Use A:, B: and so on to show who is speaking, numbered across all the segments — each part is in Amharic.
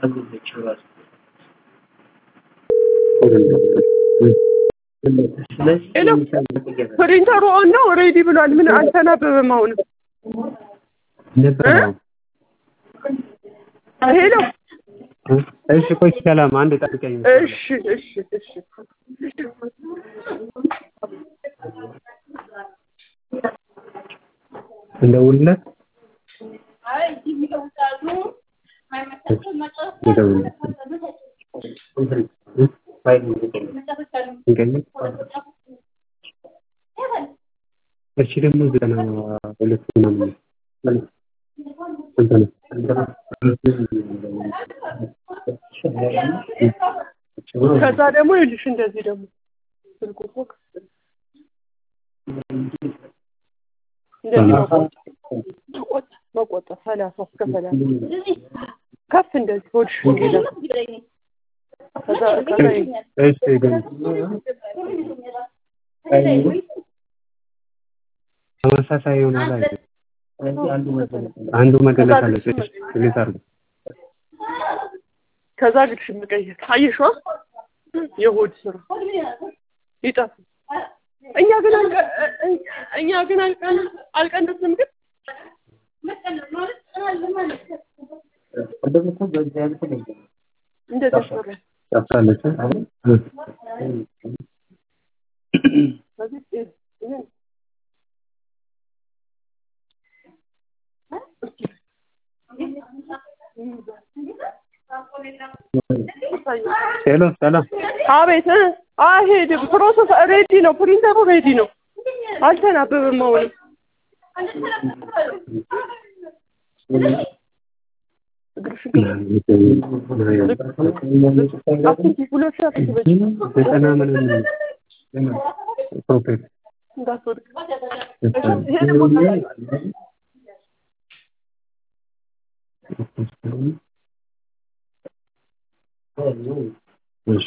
A: ፕሪንተሩ ኦን ነው ሬዲ ብሏል። ምን አልተናበበም። አሁንም ሄሎ
B: እሺ፣ ቆይ ሰላም፣ አንድ ጠብቀኝ።
A: እሺ እሺ እሺ
B: እንደውልለት እሺ ደግሞ ዘጠና ሁለት ምናምን ስንት ነው?
A: ከዛ ደግሞ ይኸውልሽ እንደዚህ ደግሞ ስልኩ እኮ ክፍት ነው። እንደዚህ መቆጠር መቆጠር ሰላሳ እስከ ሰላሳ ከፍ እንደዚህ ሆድሽ እንዲላ ከዛ ከዛ
B: እሺ ግን ተመሳሳይ ይሆናል አይደል? አንዱ መገለጽ አለች። እሺ እንዴት አድርገው
A: ከዛ ግድሽ መቀየር አየሽዋ የሆድ ስራ ይጠፋ እኛ ግን አልቀ- እኛ ግን አልቀን- አልቀነስንም ግን እንደዚህ ሰራ
B: ጠፍታለች።
A: ስለዚህ ይሄን
B: ሄሎ ሰላም፣
A: አቤት እ አይሄድም። ፕሮሰስ ሬዲ ነው። ፕሪንተሩ ሬዲ ነው። አልተናበበም። አሁንም አትንኪ፣ ሁለት ሰዓት ትበጅ
B: ዘጠና ምናምን ፕሮፌት
A: እንዳትወድቅ። ይሄ ደግሞ
B: እሺ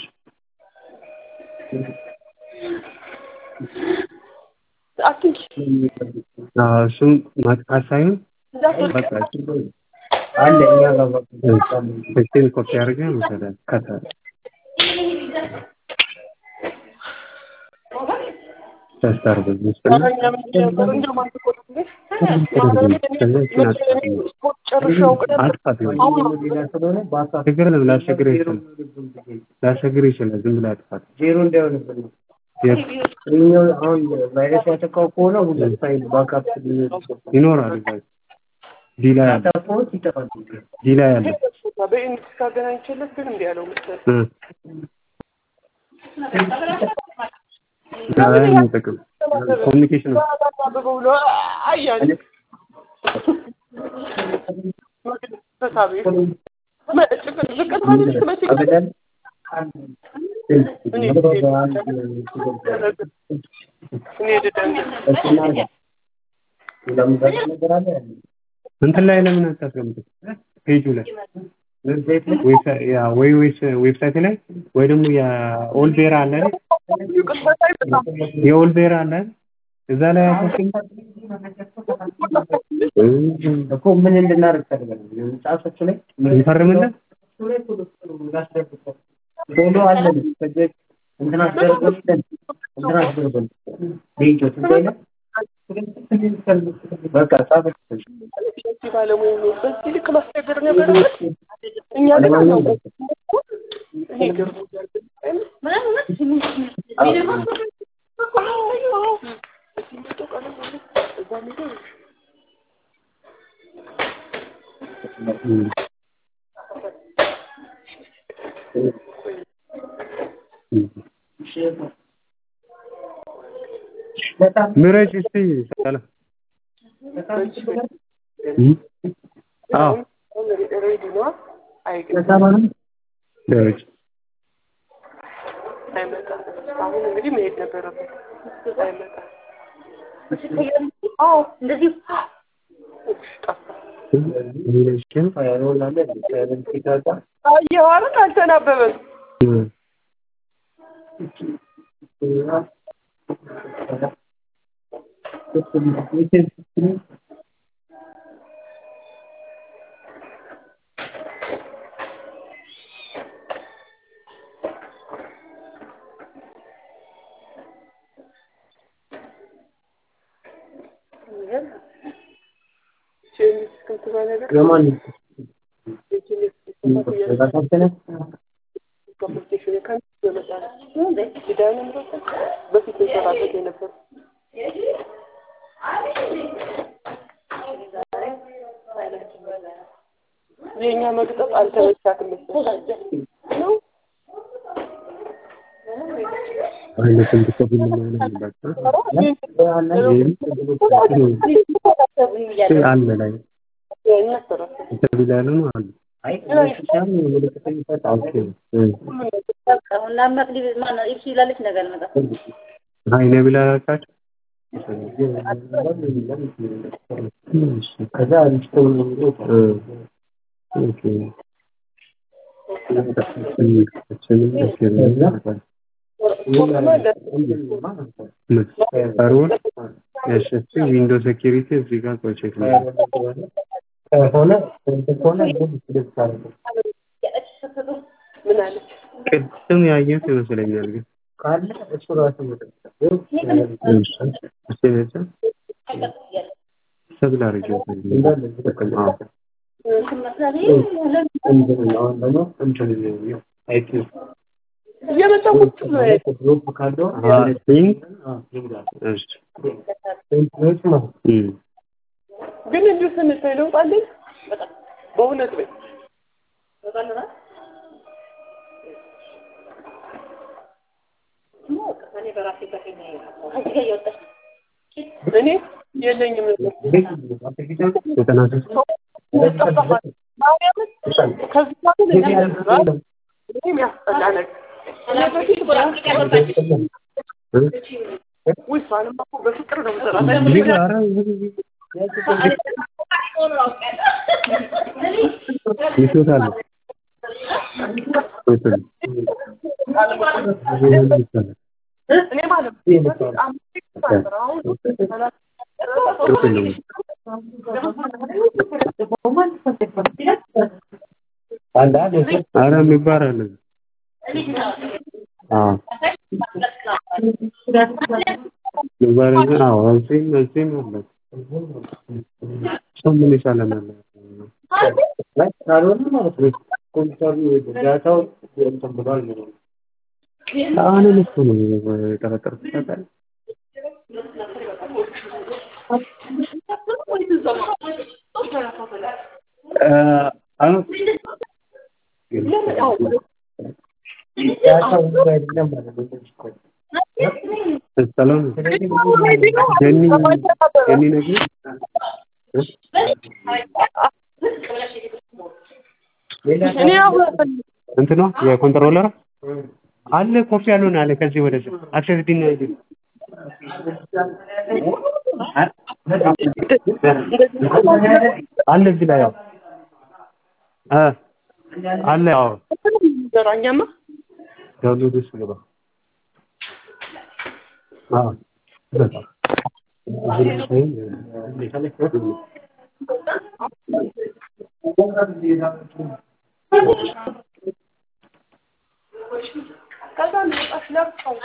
A: አትንኪ፣
B: አዎ፣ እሱም ማጥቃት ሳይሆን
A: እንዳትወድቅ።
B: በቃ አለ እኛ ጋር ስልኬን ኮፒ አድርገህ መሰለህ ከተ ተስት አድርገህ ውስጥ እና
A: እኛ ምንድን ነበር እንደውም አንተ እኮ ነው እንዴ? ጨርሼው ቅደም
B: አጥፋት ይሆናል። ችግር የለም ላስቸግርህ ይችላል ላስቸግርህ ይችላል። ዝም ብለህ አጥፋት።
C: ዜሮ እንዳይሆንብን ነው።
B: የት
C: ይኸኛው አሁን ቫይረስ ያጠቃው ከሆነ ሁለት ፋይል ባካፕ
B: ይኖራል እዛ ዲላ ያለ
C: ታፎት ይጠፋል።
B: ዲላ ያለ
A: በኢንክስ ካገናኝቼለት ግን እንዲህ ያለው መሰለኝ።
B: እ አይ የሚጠቅም ኮሚኒኬሽን ነው።
A: አበበው ብሎ አያሌ በሳቢ ዝቅት ማለት መቼ
C: አበዳል
A: እኔ እኔ ድደንግ
C: ሌላ ምዛት ነገር አለ
B: እንትን ላይ ለምን አታስቀምጥም? ፔጁ ላይ
C: ዌብሳይት ላይ
B: ዌብሳይት ያ ወይ ወይስ ዌብሳይት ላይ ወይ ደግሞ የኦልቤራ አለ አይደል? የኦልቤራ አለ አይደል? እዛ ላይ አታስቀምጥ።
C: እኮ ምን እንድናደርግ ፈልጋለሁ መጽሐፎቹ ላይ
B: እንፈርምለት
C: እሱ ላይ ቶሎ ቶሎ ላስደርግበት ቶሎ አለን ከዚህ እንትን አስደርጎልን እንትን አስደርጎልን ሌንጆ ትንሣኤ በቃ ጻፈች
A: ባለሙያ ነው። በዚህ ልክ ማስቸገር ነበረበት። እኛ ግን አናውቅም። እኔ ገርሞኛል። እዛ ሄደው
C: በጣም
B: ምረጭ እስቲ ሰላም አዎ
A: ሬዲ ነዋ። አይገ-
B: ምረጭ
A: አይመጣም። አሁን እንግዲህ መሄድ ነበረበት። አይመጣም። አዎ እንደዚህ ጠፋ።
B: ኢሚግሬሽን
C: ፋይሮል አለ ፋይሮል ሲታጣ
A: አየኸው አይደል? አልተናበበም። የሚል እስክምትባል ነገር
C: የማን
A: የኬሚስ ስፋት እያለ
C: ተካተለ
A: ኮምፒቲሽን ከሚስ የመጣ ነው ዲዳን ምረጥ በፊት እንሰራበት የነበር የእኛ መግጠጥ አልተመቻትም መሰለኝ ነው
B: አይነትም ብትከፍል ምን አለባቸው? አለ ላይ ኢንተርቪው ላይ ያለ ነው አለ። ኦኬ እ አይ ነቢል አላልካቸው?
C: ከዛ አንስተው ነው
B: እ ኦኬ እችንም እችንም ፈርዖን እሺ እስኪ ዊንዶ ሴኪሪቲ እዚህ ጋር ቆይ ቼክ ነው
C: ከሆነ እንትን ከሆነ ግን ልብስ አለ
A: ምን አለች?
B: ቅድም ያየሁት ይመስለኛል ግን
C: ካለ እሱ ራሱ መጠጣ
B: እሺ እሺ ሰብል አድርጌው
C: እንዳለ
B: አዎ
C: አሁን ደግሞ እንትን ነው አይቲ
A: እየመጣ ቁጭ ብሎ ያየ
C: ግሩፕ ካለው
B: ፒንክ
C: አዎ ይላል
B: እሺ
C: ሴንትሮች ማለት
B: እም
A: ግን እንዲሁ ስንታይ ለውጥ አለኝ በእውነት ወይ እኔ የለኝም ነበር
B: ዘጠና ሶስት
A: ማርያምን ከዚህ በኋላ ለኛ እኔም ያስጠላ ነገር እኔ በፊት
B: እ
A: ውይ እሷንማ እኮ በፍቅር ነው የምሰራት
B: እዚህ ጋር ኧረ ይሾታል ይሾታል
A: እኔ ማለት ነው በፊት አምስት ነበር አሁን ሰላሳ
B: ይሾታል ኧረ የሚባል አለ አዎ የሚባል አለ አዎ እዚህም እዚህም አለ ሰው ምን ይሻለናል
C: ካልሆነ ማለት ነው ኮምፒውተሩ ዳታው እንትን ብሏል ማለት ነው
B: አሁንም እኮ ነው የጠረጠርኩት ታውቃለህ እ አሁን
C: ዳታው አይደለም ማለት ነው
B: ሰላም ጀኒ ጀኒ ነገር
A: እኔ አሁን
B: እንትኗ የኮንትሮለር አለ ኮፒ ያልሆነ አለ ከዚህ ወደዚህ አክሰስ ዲና አይዲ አለ እዚህ ላይ ያው እ አለ ያው
A: ዘራኛማ
B: ዳውንሎድ ውስጥ ገባ አዎ በጣም
A: ከዛ ነጣሽ ለብቀው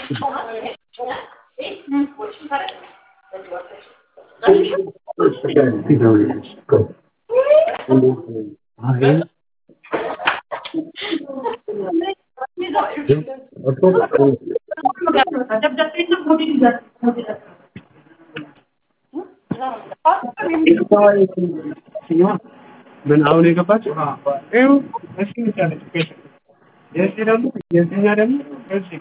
B: ምን አሁን የገባችው? ይኸው እሺ ይቻለች የዚህ ደግሞ የዚህኛ ደግሞ እዚህ